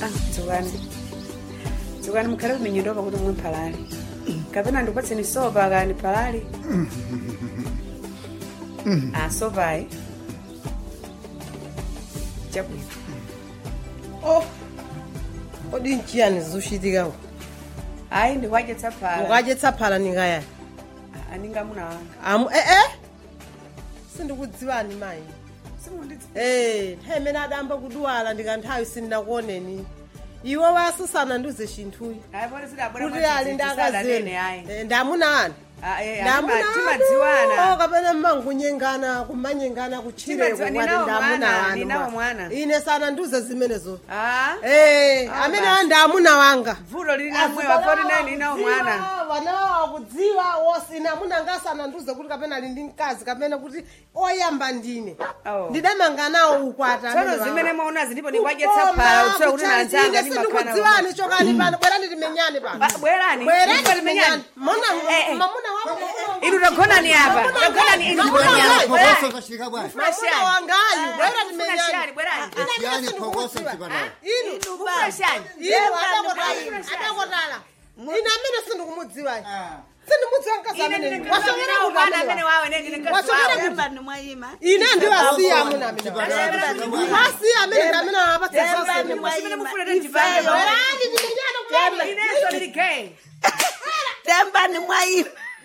dzukani dzukani mukhale kuminyidopa kuti mwe mphalali kapena ndikupatseni sopa kani phalali a sopayi chabwino oh kodi nchiyani zikuchitikako ayi ndikuadyetsa phala mukadyetsa phala ningayani aningamuna wanga amu ee sindikudziwani mayi simundidzi ee nthawi imene adamba kudwala ndikanthawi sindinakuoneni iwe wasisana ndiuze chinthuyi ayi poti sidabwera kuti ali ndi akazini ayi Eh, ndamuna anu ayi ndamuna timadziwana kapena mmangunyengana kumanyengana kutchireko Timadziwa- kwati ninawo ndamuna mwana, wanu ninawo mwa. mwana. ine sana ndiuze zimenezo a ee Ah, amene basi. andi amuna wanga vuto lili namwewa poti nayi ninawo mwana vanawo akudziwa wosina amuna ngasana ndiuze kuti kapena ali ndi mkazi kapena kuti oyamba ndine Oh. ndidamanga nawo ukwata tsono zimene mwaonazi ndipo ndikuadyetsa phala utsoe kuti nanzanga ndimakhala sindikudziwani chokani pano bwerani timenyane pano Ba- bwerani bwerani Ndipo timenyane mona Eh, eh. mamuna wako inu tagonani apa tagonani inu Mamuna bwerani. wangu. Bwerani. Phokoso kashika bwana. mamuna wangayu bwerani Funa timenyane shani, bwerani. Yani phokoso mchipana. inu Funa shani. inu adakotala adakotala ine amene sindikumudziwa sindimudziwa mkazi Ine amene ndine wasokera ninawo kuti mwana amene amene wa- wawe ne ndine mkazi Wasokera wawe. kuti- Temba ni mwayima. ine ndiwasiya amuna amene Chipatala. wasiya amene ndi amene awapatsa Temba ni zonse Simene mwayima. mufuna kuti ndibale. Ifeyo. bwerani timenyane kulani Ineso ndili gay. Temba ni mwayima.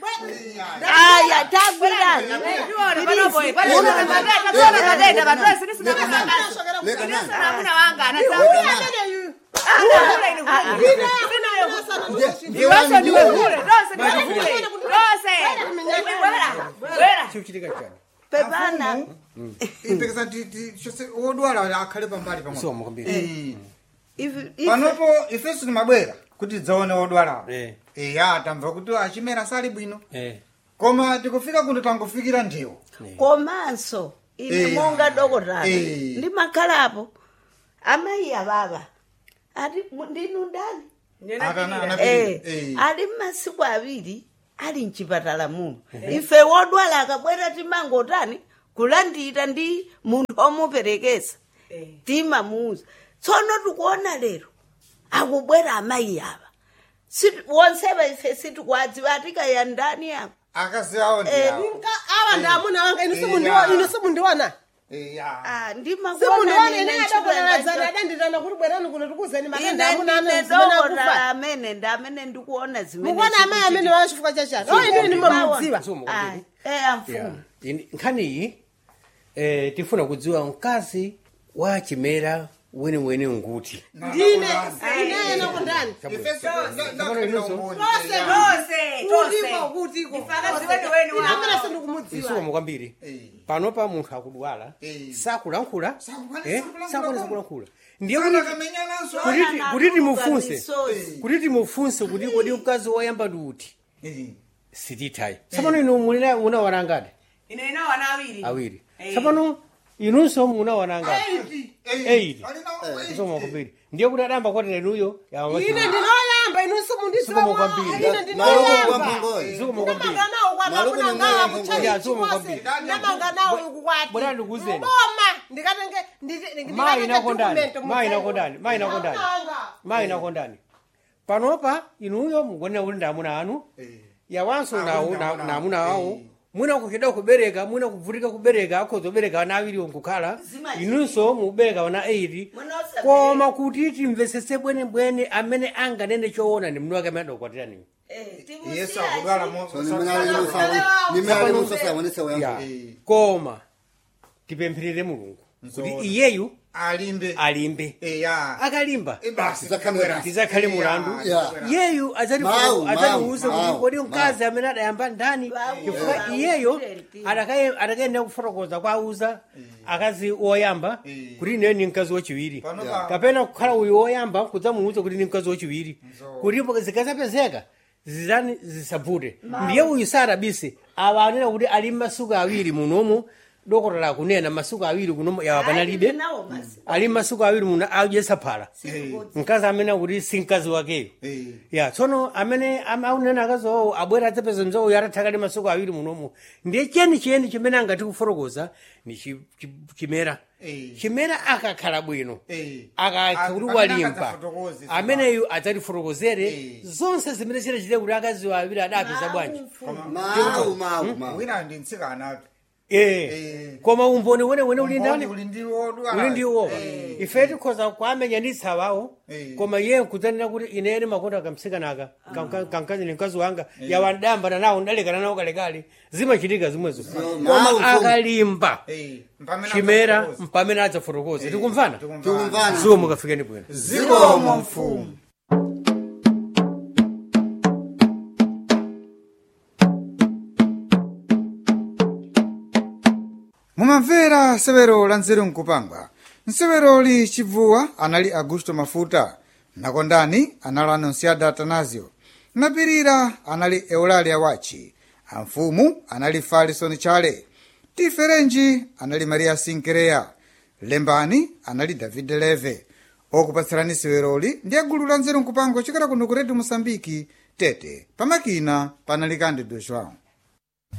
Aya tagwirani. Ndiona panopo, panopo, pateta, tsono pateta, pateta, sini sina kusangana. Leka Ineso nani? namuna wanga, Uyu anazanga. amene yu Kule inu kule. ine amene anasana ndiuze Ndiwaso ndiwe kule, dose ndiwe kule. Dose. Bwera, bwera. chikuchitika chani Pepana. ipekesa chose wodwala akhale pambali pamwe soma kwambiri Eh. Ifi- ifi- panopo ifeso timabwera kuti tidzaone wodwalawo Eh. eya tamva kuti achimera sali bwino eh koma tikufika kuno tangofikira ndiwo komanso ine Eh. monga dokotala Eh. ndimakhalapo amayi ababa ati mu- ndinu ndani Akana- ana- Eh, Eh. ali mmasiku awiri ali mchipatala muno ife wodwala akabwera timangotani kulandira ndi munthu omuperekesa timamuuza tsono tikuona lero akubwera amayi ava Situ- wonsewa ife sitikwadziwa atikaya ndani apa akazi awo Eh, ndiyawo Nka- awa ndi amuna wanga inu simundiwa- inu simundiwana eya Ah, ndimakuona simundiwana nine ine nchipatala adakonaladzana adanditana kuti bwerani kuno tikuzeni makanda ine amuna ndine anu zimene dokotala akufa amene ndi amene ndikuona zimene mukuona amayi amene wala chifukwa chachani o inu inu mamudziwa soma Ah, kwambiri eh Yeah. amfumu Ini- nkhaniyi eh, tifuna kudziwa mkazi wa chimera weniweni nguti ndine ine nakundani ifeso Dose, kutiko dose. kutiko Ifakazi weni weni ine amene wawo. sindikumudziwa isoma kwambiri panopa munthu akudwala Eh. sakulankhula Sakukwanisa eh, kulankhula sakukwanisa komwe. kulankhula ndiye Kana kuti kamenyananso kuti kuti timufunse Misozi. kuti timufunse kuti kodi mkazi woyamba ndi uti Eh. sitithayi tsopano inu mulina munawana ngati Ine ina wana awiri. awiri Eh. tsopano inunso munawana ngati Eight. Alina- isoma kwambiri ndiye kuti adayamba kwatira inuyo ine ndinoyamba inu simundidziwa Sukuma kwambiri. ine Maluku ndinoyamba kwa mphongoyi. zikomo kwambiri ndamanganawo Maluku kwatamuna ni ngawa mwana kuchali Ya, zikomo chikose kwambiri. ndamanganawo ukukwati Bwana ndikuzeni. mboma ndikatenge ndikatenge mayi inakondani document mayi mutsai. inakondani mayi inakondani Amanga. mayi inakondani panopa inuyo mukuonera kuti ndi amuna anu Eh. yawanso Ah, nawo kuti ndi na amuna na anu. amuna awo Eh. mwina kuchedwa kubereka mwina kuvutika kubereka akhoza kubereka ana awiri nkukhala Zimayi. inunso mubereka ana 8 Mwina osabereka. koma kuti timvesese bwenebwene amene anganene choona ndi mnu wake amene adakukwatiranini Eh, yesu timusiya akudwala mo- So nimene ali musawe. Nimene ali musawe wanese ya wayamba. Eh. koma tipempherere mulungu kuti Nzoona. iyeyu alimbe alimbe eya akalimba Eh, basi Tizakamera. tizakhale mulandu Ya. iyeyu Mau, adzatiuze mau, kuti kodi mau. mkazi amene adayamba ndani Mau, chifukwa mau, iyeyo mtenti. adakayenera kufotokoza kwa auza akazi woyamba Eh. kuti ineyo ni mkazi wachiwiri Pano Ya. pa- kapena kukhala uyu woyamba kudzamuuza kuti ni mkazi wachiwiri Nzo. kuti zikazapezeka zizani zisavute ndiye uyu sarabise awa anena kuti ali mmasuku awiri munomu dokotala lakunena masuku awiri kuno yawa panalibe nawo masi ali masuku awiri muno adyesa phala mkazi amene akuti si mkazi wakeyo Eh. ya tsono amene am- aunena akazi owo abwera adzapeza mzowo yatathakali masuku awiri munomo ndiye cheni chiyeni chimene angati kufotokoza ni chi- chi- chimera Eh. chimera akakhala bwino Eh. akakha kuti Amene walimba akadzafotokoze, ameneyu adzatifotokozere Eh. zonse zimene zinachite kuti akazi awiri adapeza bwanji mawu mawu mawu wina ndi mtsikana Eh. Eh. koma umboni wenewene uli ndani uli ndi wodwala uli ndiwo Eh. ife tikhoza kwamenyanitsa wawo Eh. koma iye nkudzanena kuti ineni makonda kamtsikanaka kamkazi ni mkazi wanga yawandambana nawo ndalekana nawo kalekale zimachitika zimwezo mawu, koma mfumu. akalimba Eh, mpamene chimera adzafotokoza. mpamene adzafotokoza tikumvana tikumvana ziwo mukafikeni bwino zikomo mfumu mumamvera sewero la nzeru nkupangwa nseweroli chibvuwa anali augusto mafuta nakondani anali anonsiada atanasio napirira anali eulalia wachi amfumu anali falison chale tiferenji anali maria sinkereya lembani anali david leve okupatsirani seweroli ndi agulu la nzeru nkupangwa chokera kuno ku redio mosambiki tete pamakina panali kandi do joão